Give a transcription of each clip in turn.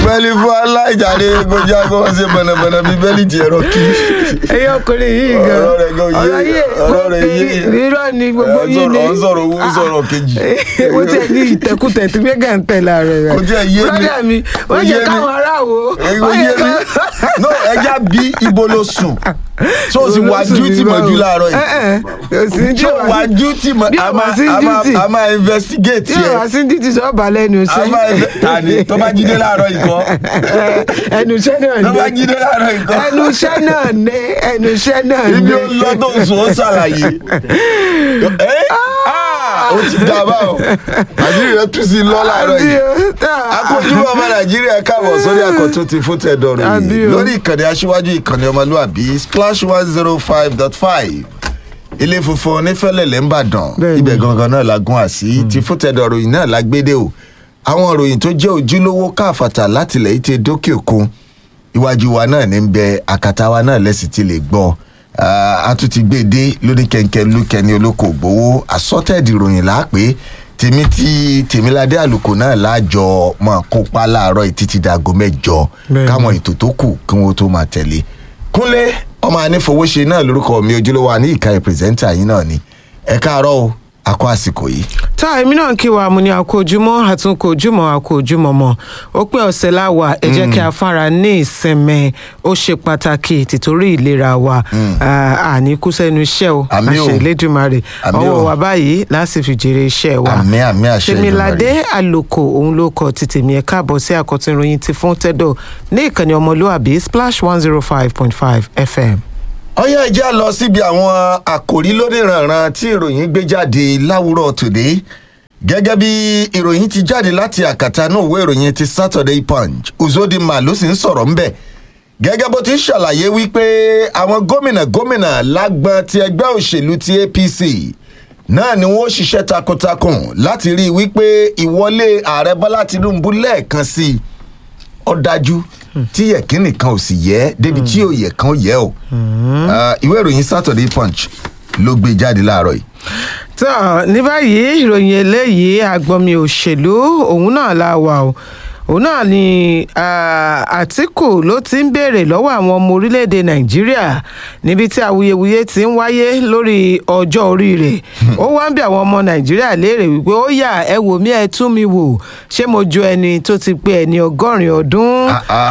bẹ́ẹ̀lì fún aláìjáde kọjá kó wọ́n ṣe bọ̀nàbọ̀nà bíi bẹ́ẹ̀lì ti ẹ̀rọ kí. ẹyọ ọkùnrin yìí gan Ọ̀rọ̀ rẹ̀ gan yé, ọ̀rọ̀ rẹ̀ yé. rírọ ni gbogbo Ẹ yìí ni sọ̀rọ̀- ó ń sọ̀rọ̀ owó, ó ń sọ̀rọ̀ kejì. ó tiẹ̀ ní ìtẹ̀kùtẹ̀ tí mẹ́gà ń tẹ̀lé ààrẹ rẹ̀ Kò tiẹ̀ yé mi. brọ́dà mi Kò wọ́n yé jẹ́ mi. káwọn aráàwọ̀ Èyí wọ́n yé jẹ́ mi. káwọn. no ẹja bí ibo ló sùn tó o sì wá duty mọ́jú láàárọ̀ yìí kò sí ní tí tó ò o wá duty mọ́ bí a ò máa wá sí a máa- duty. a máa investigate tí ò yẹ wá sí títí sọ́ọ̀bà lẹ́nu a iṣẹ́ máa inve- tani tó bá jíde láàárọ̀ yìí kọ́ ẹnu iṣẹ́ náà tó bá ní jíde láàárọ̀ yìí kọ́ ẹnu iṣẹ́ náà ní ẹnu iṣẹ́ náà ní. ibi ó lọ tó ń sùn ó ṣàlàyé ẹ ah, ó ti dá a báwọn àṣírí rẹ tú sí lọ láàárọ̀ yìí akójúmọ́ ọmọ nàìjíríà káàbọ̀ sórí àkọ́tún ti fún tẹ̀dọ̀rọ̀ Àbí yìí o. lórí ìkànnì aṣíwájú ìkànnì ọmọlúwàbí splash one zero five dot five ilé funfun onífẹ́lẹ̀lẹ̀ ńbàdàn Bẹ́ẹ̀ni. ibẹ̀ gangan náà la gún àsí ti fún tẹ̀dọ̀rọ̀ yìí náà la gbédè o àwọn ìròyìn tó jẹ́ ojúlówó káàfàtà látìlẹ̀ yìí ti dókè òkun iwájú wa náà ní bẹ àkàtà wa náà lẹ́sìn ti lè gbọ́ Ah, a tún ti gbé e dé lórí kẹ̀kẹ́ lókẹ́ni olóko ògbówó àsọtẹ́ẹ̀dì ìròyìn láàpẹ́ tèmi tí tèmiládé àlùkò náà láàjọ máa kópa láàárọ̀ yìí títí dago mẹ́jọ Bẹ́ẹ̀ni. káwọn ètò tó kù kí wọ́n tó máa tẹ̀lé kúnlé ọmọ anífowóṣe náà lórúkọ mi ojúlówó àní ìka pírẹsẹ́ńtà yìí náà ni ẹ káàárọ̀ o àkó àsìkò yìí. tá èmi náà kí wa mo ní àkó ojúmọ́ àtúnkò ojúmọ́ àkó ojúmọ́ mọ́ ó pé ọ̀sẹ̀ láwà ẹ jẹ́ kí a fara ní ìsinmi ó ṣe pàtàkì tìtorí ìlera wa Ah, àní kú sẹ́nu iṣẹ́ o Àmín o. àṣẹ ìlédùmarè Àmín o. ọwọ́ wa báyìí láti fi jèrè iṣẹ́ wa Àmín, àmín, àṣẹ tèmiládé àlòkò òun ló kọ ti tèmi ẹ káàbọ̀ sí àkọ́tún ìròyìn ti fún tẹ́dọ̀ ní ìkànnì ọmọlúàbí splash one zero five point five fm. ọyá ìjà lọ síbi àwọn àkòrí lóníranran tí ìròyìn gbé jáde láwùrọ̀ tòde gẹ́gẹ́ bí ìròyìn ti jáde láti àkàtà náà ìwé ìròyìn ti saturday punch uzodinma ló sì ń sọ̀rọ̀ ńbẹ̀ gẹ́gẹ́ bó ti ń ṣàlàyé wípé àwọn gómìnà gómìnà lágbọn ti ẹgbẹ́ òṣèlú ti apc náà ni wọ́n ṣiṣẹ́ takuntakun láti rí i wípé ìwọlé ààrẹ bọ́lá tinubu lẹ́ẹ̀kan sí i ó dájú tí yẹ̀kínì kan ò sì yẹ débi tí ò yẹ kan ó yẹ o Ah, ìwé ìròyìn saturday punch ló gbé jáde láàárọ̀ yìí. tó ní báyìí ìròyìn eléyìí àgbọ̀nmi òṣèlú òun náà la wà o òun náà ni ah, àtìkù ló ti ń béèrè lọ́wọ́ àwọn ọmọ orílẹ̀-èdè nàìjíríà níbi tí awuyewuye ti ń wáyé lórí ọjọ́ orí rẹ̀ ó wá ń bẹ àwọn ọmọ nàìjíríà léèrè wípé ó yà ẹ wò mí ẹ tún mi wò ṣé mo ju ẹni tó ti pé ẹni ọgọ́rin ọdún Ah, ah.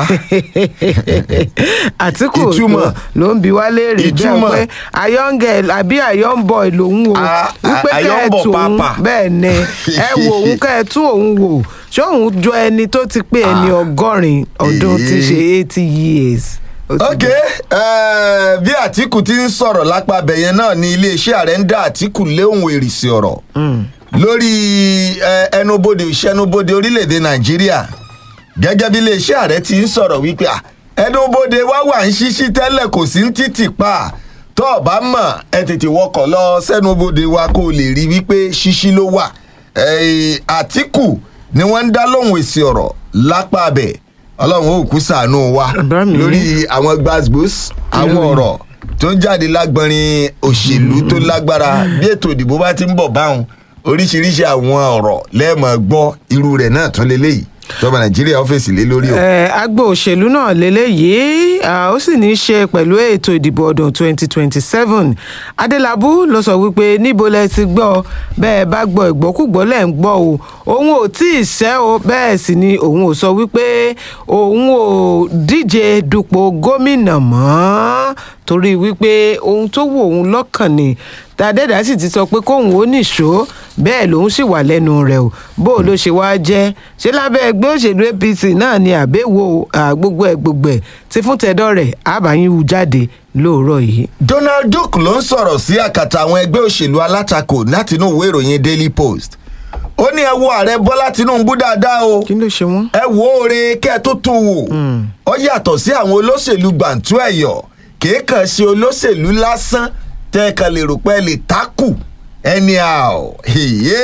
àtìkù Ìtumọ̀. ló ń bi wá léèrè bẹ́ẹ̀ Ìtumọ̀. pé ayọ́ngẹ̀ àbí ayọ́nbọ̀ lòun o Ah, wípé ah, kẹ́ ẹ ayọ́nbọ̀ tù òun pàápàá. bẹ́ẹ̀ ni ẹ wo òun kẹ́ ẹ tún òun wò ṣé òun jọ ẹni tó ti pé ẹni ọgọ́rin ọdún tí í ṣe eighty years. Ó ti ok eh, bí àtìkù ti ń sọ̀rọ̀ lápá abẹ̀yẹn náà ni iléeṣẹ́ ààrẹ ń dá àtìkù léhùn èrìsì ọ̀rọ̀ lórí eh, ẹnubodè ìṣẹnubodè orílẹ̀-èdè nàìjíríà gẹ́gẹ́ bí iléeṣẹ́ ààrẹ ti ń sọ̀rọ̀ wípé ah, ẹnubodè wa wà ń ṣíṣí tẹ́lẹ̀ kò sí ń títì pa tó o bá mọ̀ ẹ tètè wọkọ̀ lọ sẹ́nubodè wa kó o lè rí wípé ṣíṣí ló wà Eh, àtìkù ni wọ́n ń dá lóhùn èsì ọ̀rọ̀ lápá abẹ̀ ọlọ́run ó kú sàánú wa Bá mi. lórí àwọn gbàgbós àwọn Ìròyìn. ọ̀rọ̀ tó ń jáde lágbọ́nrin òṣèlú tó lágbára bí ètò ìdìbò bá ti ń bọ̀ báwọn oríṣiríṣi àwọn ọ̀rọ̀ lẹ́ẹ̀mọ̀ gbọ́ irú rẹ̀ náà tún lélẹ́yìí tọ́ba nàìjíríà ọ́fíìsì lé lórí o. Eh, agbo òṣèlú náà lélẹ́yìí ah, ó sì ní í ṣe pẹ̀lú ètò ìdìbò ọdún 2027 adélábù ló sọ wípé níbo lẹ ti gbọ́ bẹ́ẹ̀ bá gbọ́ ìgbọ́kúgbọ́ lẹ̀ ń gbọ́ o òun ò tí ì ṣẹ́ o bẹ́ẹ̀ sì ni òun ò sọ wípé òun ò díje dupò gómìnà mọ́ torí wípé ohun tó wù òun lọ́kàn ni tàdẹ́dà sì ti sọ pé kóun ó nìṣó bẹ́ẹ̀ lòun sì wà lẹ́nu rẹ̀ o bó o ló ṣe wá jẹ́ ṣé lábẹ́ ẹgbẹ́ òṣèlú apc náà ni àbẹ̀wò à, gbogbo ẹ̀ gbogbo ẹ̀ tí fún tẹ̀dọ̀ rẹ̀ àbáyín hu jáde lóòrọ̀ yìí. donald duke ló ń sọ̀rọ̀ sí àkàtà àwọn ẹgbẹ́ òṣèlú alátakò látinú ìwé ìròyìn daily post ó ní ẹ wo ààrẹ bọ́lá tinubu dáadáa o kí ló ṣe wọ́n. ẹ wo oore kẹ́ ẹ tó tún wò ó yàtọ̀ sí àwọn olóṣèlú gbàǹtú ẹ̀yọ̀ kìí kàn ṣe olóṣèlú lásán tẹ́ ẹ kàn lè rò pé ẹ lè tákù anyhow iye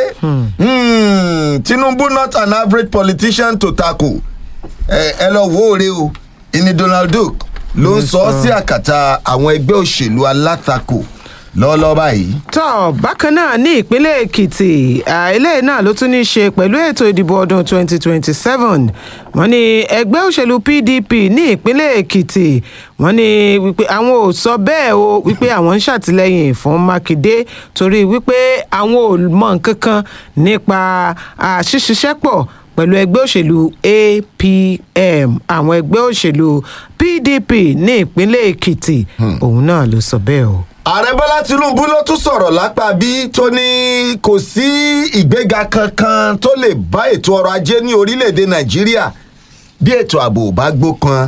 tinubu not an average politician to tackle ẹ ẹ lọ wo oore o ìní donald duke ló ń sọ ọ́ sí àkàtà àwọn ẹgbẹ́ òṣèlú alátakò lọ́ọ́lọ́ọ́ báyìí. tọ́ bákan náà ní ìpínlẹ̀ èkìtì eléyìí náà ló tún ní í ṣe pẹ̀lú ètò ìdìbò ọdún 2027 wọ́n ní ẹgbẹ́ òṣèlú pdp ní ìpínlẹ̀ èkìtì wọ́n ní wípé àwọn ò sọ bẹ́ẹ̀ o wípé àwọn ń ṣàtìlẹ́yìn fún mákindé torí wípé àwọn ò mọ nǹkan kan nípa ṣíṣiṣẹ́pọ̀ pẹ̀lú ẹgbẹ́ òṣèlú apm àwọn ẹgbẹ́ òṣèlú pdp ní ìpínlẹ̀ èkìtì òun náà ló sọ bẹ́ẹ̀ o ààrẹ bọ́lá tinubu ló tún sọ̀rọ̀ lápá bí tó ní kò sí ìgbéga kankan tó lè bá ètò ọrọ̀ ajé ní orílẹ̀-èdè nàìjíríà bí ètò ààbò bá gbópọn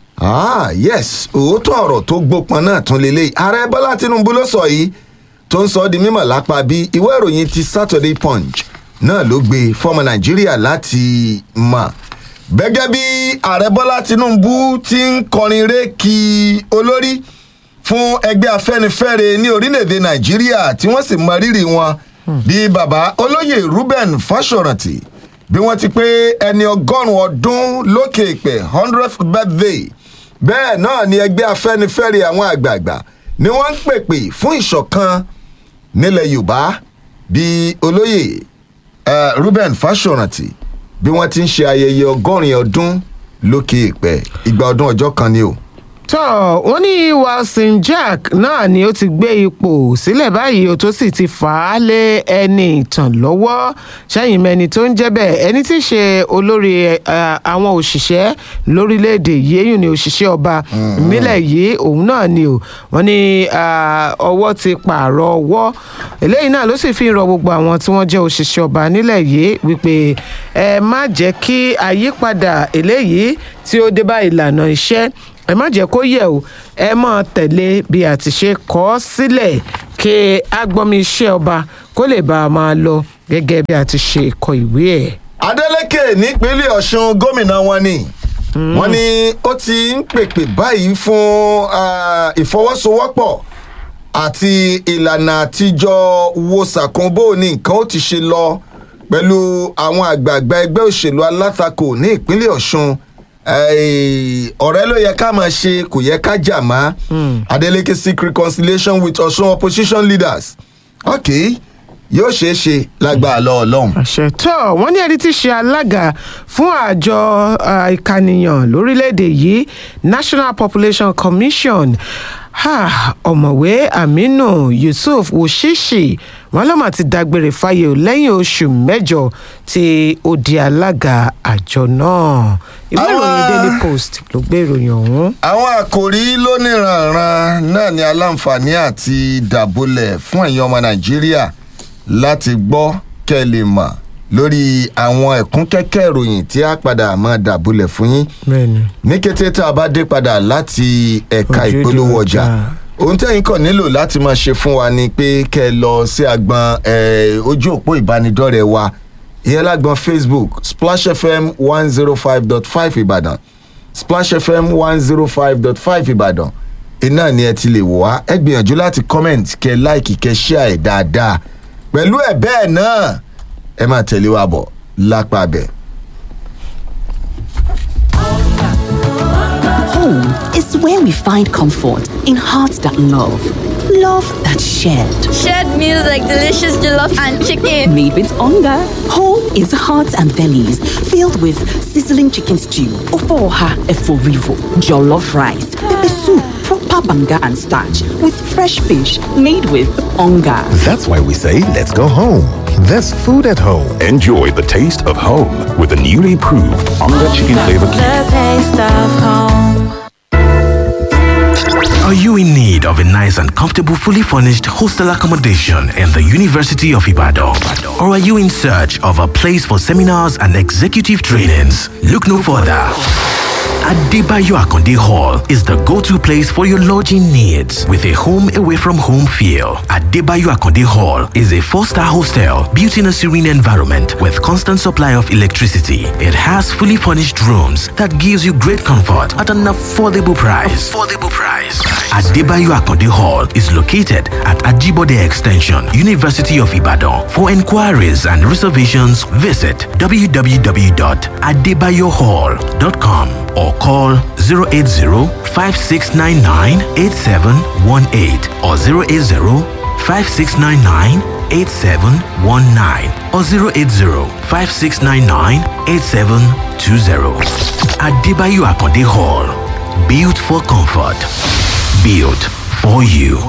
ah yes òótọ́ ọ̀rọ̀ tó gbópọn náà tún lélẹ̀ ààrẹ bọ́lá tinubu ló sọ yìí tó ń sọ ọ́ di mímọ̀ lápá bí ìwé ìròyìn ti saturday punch náà ló gbé fọmọ nàìjíríà láti mọ̀ gẹ́gẹ́ bí ààrẹ bọ́lá tinubu ti ń kọrin ré kí olórí fún ẹgbẹ́ afẹ́nifẹ́re ní orílẹ̀-èdè nàìjíríà tí wọ́n sì mọ rírì wọn bí baba olóyè ruben fásọ̀rántì bí wọ́n ti pé ẹni ọgọ́rùn-ún ọdún lókè ìpè hundredth birthday bẹ́ẹ̀ náà ni ẹgbẹ́ afẹ́nifẹ́re àwọn àgbààgbà ni wọ́n ń pèpè fún ìṣọ̀kan nílẹ̀ yorùbá bí olóyè uh, ruben fásọ̀rántì bí wọ́n ti ń ṣe ayẹyẹ ọgọ́rin ọdún lókè ìpè ìgbà ọdún ọjọ́ kan ni o tọ́ wọ́n ní wilson jack náà ni ó ti gbé ipò sílẹ̀ báyìí o tó sì ti fà á lé ẹni ìtàn lọ́wọ́ sẹ́yìn mẹ́ni tó ń jẹ́ bẹ́ẹ̀ ẹni tí í ṣe olórí àwọn òṣìṣẹ́ lórílẹ̀‐èdè yìí èyí ni òṣìṣẹ́ ọba ìmílẹ̀ yìí òun náà ni o wọ́n ní ọwọ́ ti pààrọ̀ ọwọ́ eléyìí náà ló sì fi rọ gbogbo àwọn tí wọ́n jẹ́ òṣìṣẹ́ ọba nílẹ̀ yìí wípé ẹ má jẹ́ kí àyípadà eléyìí tí ó dé bá ìlànà iṣẹ́ ẹ má jẹ́ kó yẹ̀ o ẹ mọ̀ tẹ̀lé bí a ti ṣe kọ́ ọ sílẹ̀ kí agbọ́mi iṣẹ́ ọba kó lè bá a máa lọ gẹ́gẹ́ bí a ti ṣe kọ ìwé ẹ̀. adeleke nípínlẹ̀ ọ̀sùn gómìnà wọn ni wọn ni ó ti ń pèpè báyìí fún ìfọwọ́sowọ́pọ̀ àti ìlànà àtijọ́ wo ṣàkóbó ní nǹkan ó ti ṣe lọ pẹ̀lú àwọn àgbààgbà ẹgbẹ́ òṣèlú alátakò ní ìpínlẹ̀ ọ̀sùn ọ̀rẹ́ ló yẹ ká máa ṣe kò yẹ ká jà má adeleke seek reconciliation with ọ̀ṣun opposition leaders ok yóò ṣeé ṣe lágbàá lọ ọlọ́run. àṣẹ tó wọn ní ẹni tí í ṣe alága fún àjọ ìkànìyàn lórílẹ̀‐èdè yìí national population commission ọ̀mọ̀wé aminu yusuf woshishi wọn lọ́mọ ti dágbére fáyé o lẹ́yìn oṣù mẹ́jọ tí ó di alága àjọ náà ìwé ìròyìn daily post ló gbé ìròyìn ọ̀hún. àwọn àkòrí lóníranran náà ni aláǹfààní àti dàbólẹ̀ fún ẹ̀yin ọmọ nàìjíríà láti gbọ́ kẹ́ ẹ lè mọ̀ lórí àwọn ẹ̀kúnkẹ́kẹ́ ìròyìn tí a padà máa dàbólẹ̀ fún yín ní kété tá a bá dé padà láti ẹ̀ka ìpolówó ọjà ohun tẹ́yìn kàn nílò láti máa ṣe fún wa ni pé kẹ́ ẹ lọ sí agbọn ojú òpó ìbánidọ́rẹ̀ẹ́ wa ìyẹn lágbọn facebook splash fm one zero five dot five ìbàdàn splash fm one zero five dot five ìbàdàn iná ni ẹ ti lè wò wá ẹ gbìyànjú láti comment kẹ like kẹ share ẹ dáadáa pẹ̀lú ẹ̀ bẹ́ẹ̀ náà ẹ máa tẹ̀lé wa bọ̀ lápá bẹ̀. Home is where we find comfort in hearts that love, love that shared. Shared meals like delicious jollof and chicken. Made with hunger. Home is hearts and bellies filled with sizzling chicken stew, ofoha eforivo, jollof rice, pepper soup, proper banga and starch with fresh fish made with hunger. That's why we say let's go home. There's food at home. Enjoy the taste of home with the newly proved Onga Chicken Flavor Cube. The taste of home. Are you in need of a nice and comfortable, fully furnished hostel accommodation in the University of Ibadan? Or are you in search of a place for seminars and executive trainings? Look no further. Adebayo Akonde Hall is the go-to place for your lodging needs with a home away from home feel. Adebayo Akonde Hall is a four-star hostel built in a serene environment with constant supply of electricity. It has fully furnished rooms that gives you great comfort at an affordable price. Affordable price. Adebayo Akonde Hall is located at Ajibode Extension, University of Ibadan. For inquiries and reservations, visit www.adebayohall.com or call 080 5699 8718 or 080 5699 8719 or 080 5699 8720. Adebayo Akonde Hall. Built for comfort. Built for you.